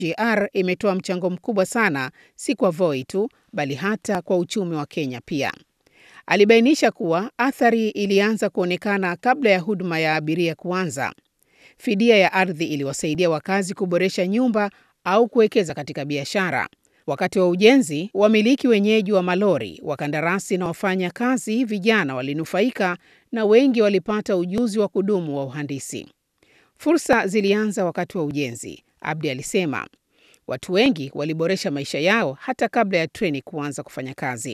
SGR imetoa mchango mkubwa sana, si kwa Voi tu, bali hata kwa uchumi wa Kenya pia. Alibainisha kuwa athari ilianza kuonekana kabla ya huduma ya abiria kuanza. Fidia ya ardhi iliwasaidia wakazi kuboresha nyumba au kuwekeza katika biashara. Wakati wa ujenzi, wamiliki wenyeji wa malori, wakandarasi na wafanya kazi vijana walinufaika na wengi walipata ujuzi wa kudumu wa uhandisi. Fursa zilianza wakati wa ujenzi, Abdi alisema. Watu wengi waliboresha maisha yao hata kabla ya treni kuanza kufanya kazi.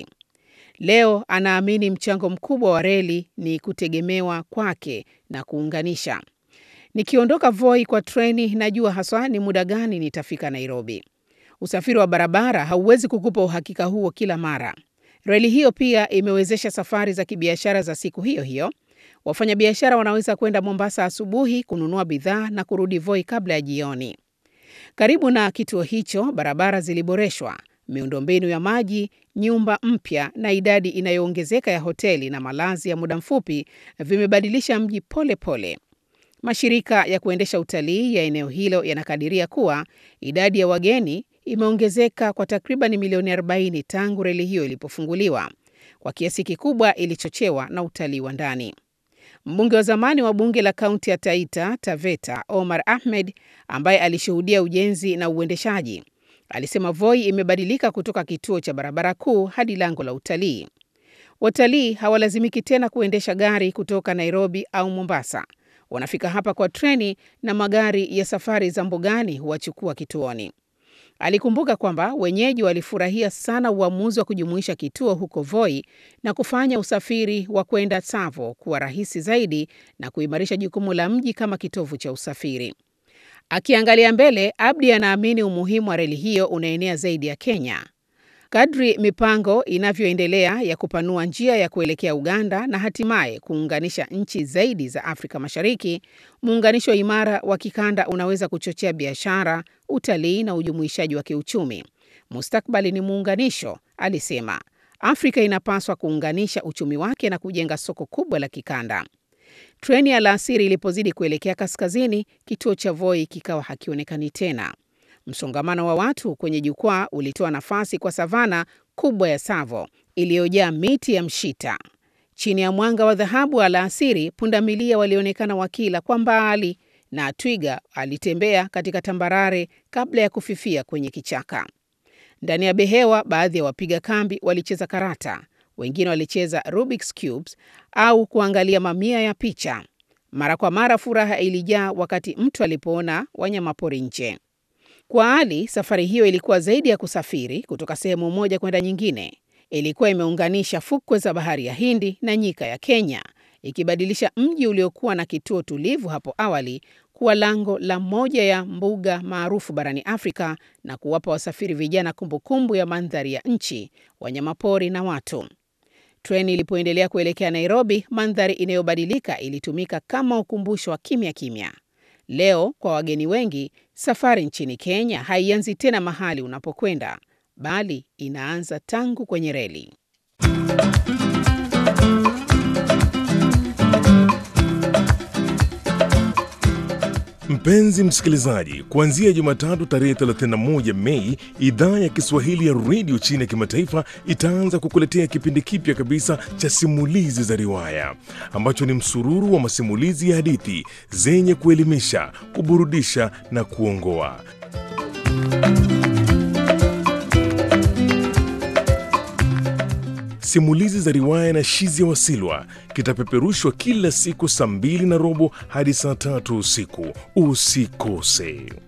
Leo anaamini mchango mkubwa wa reli ni kutegemewa kwake na kuunganisha. Nikiondoka Voi kwa treni, najua haswa ni muda gani nitafika Nairobi. Usafiri wa barabara hauwezi kukupa uhakika huo kila mara. Reli hiyo pia imewezesha safari za kibiashara za siku hiyo hiyo. Wafanyabiashara wanaweza kwenda Mombasa asubuhi kununua bidhaa na kurudi Voi kabla ya jioni. Karibu na kituo hicho, barabara ziliboreshwa, miundombinu ya maji, nyumba mpya na idadi inayoongezeka ya hoteli na malazi ya muda mfupi vimebadilisha mji pole pole. Mashirika ya kuendesha utalii ya eneo hilo yanakadiria kuwa idadi ya wageni imeongezeka kwa takriban milioni 40 tangu reli hiyo ilipofunguliwa. Kwa kiasi kikubwa ilichochewa na utalii wa ndani. Mbunge wa zamani wa bunge la kaunti ya Taita Taveta, Omar Ahmed, ambaye alishuhudia ujenzi na uendeshaji, alisema Voi imebadilika kutoka kituo cha barabara kuu hadi lango la utalii. Watalii hawalazimiki tena kuendesha gari kutoka Nairobi au Mombasa. Wanafika hapa kwa treni na magari ya safari za mbugani huwachukua kituoni. Alikumbuka kwamba wenyeji walifurahia sana uamuzi wa kujumuisha kituo huko Voi na kufanya usafiri wa kwenda Tsavo kuwa rahisi zaidi na kuimarisha jukumu la mji kama kitovu cha usafiri. Akiangalia mbele, Abdi anaamini umuhimu wa reli hiyo unaenea zaidi ya Kenya. Kadri mipango inavyoendelea ya kupanua njia ya kuelekea Uganda na hatimaye kuunganisha nchi zaidi za Afrika Mashariki, muunganisho imara wa kikanda unaweza kuchochea biashara, utalii na ujumuishaji wa kiuchumi. Mustakbali ni muunganisho, alisema. Afrika inapaswa kuunganisha uchumi wake na kujenga soko kubwa la kikanda. Treni ya alasiri ilipozidi kuelekea kaskazini, kituo cha Voi kikawa hakionekani tena. Msongamano wa watu kwenye jukwaa ulitoa nafasi kwa savana kubwa ya Tsavo iliyojaa miti ya mshita. Chini ya mwanga wa dhahabu alasiri, pundamilia walionekana wakila kwa mbali na twiga alitembea katika tambarare kabla ya kufifia kwenye kichaka. Ndani ya behewa, baadhi ya wapiga kambi walicheza karata, wengine walicheza Rubik's cubes au kuangalia mamia ya picha. Mara kwa mara furaha ilijaa wakati mtu alipoona wanyamapori nje. Kwa Ali, safari hiyo ilikuwa zaidi ya kusafiri kutoka sehemu moja kwenda nyingine. Ilikuwa imeunganisha fukwe za bahari ya Hindi na nyika ya Kenya, ikibadilisha mji uliokuwa na kituo tulivu hapo awali kuwa lango la moja ya mbuga maarufu barani Afrika na kuwapa wasafiri vijana kumbukumbu ya mandhari ya nchi, wanyamapori na watu. Treni ilipoendelea kuelekea Nairobi, mandhari inayobadilika ilitumika kama ukumbusho wa kimya kimya. Leo kwa wageni wengi, safari nchini Kenya haianzi tena mahali unapokwenda, bali inaanza tangu kwenye reli. Mpenzi msikilizaji, kuanzia Jumatatu tarehe 31 Mei, idhaa ya Kiswahili ya redio chini ya kimataifa itaanza kukuletea kipindi kipya kabisa cha simulizi za riwaya ambacho ni msururu wa masimulizi ya hadithi zenye kuelimisha, kuburudisha na kuongoa. Simulizi za riwaya na Shizia Wasilwa kitapeperushwa kila siku saa mbili na robo hadi saa tatu usiku. Usikose.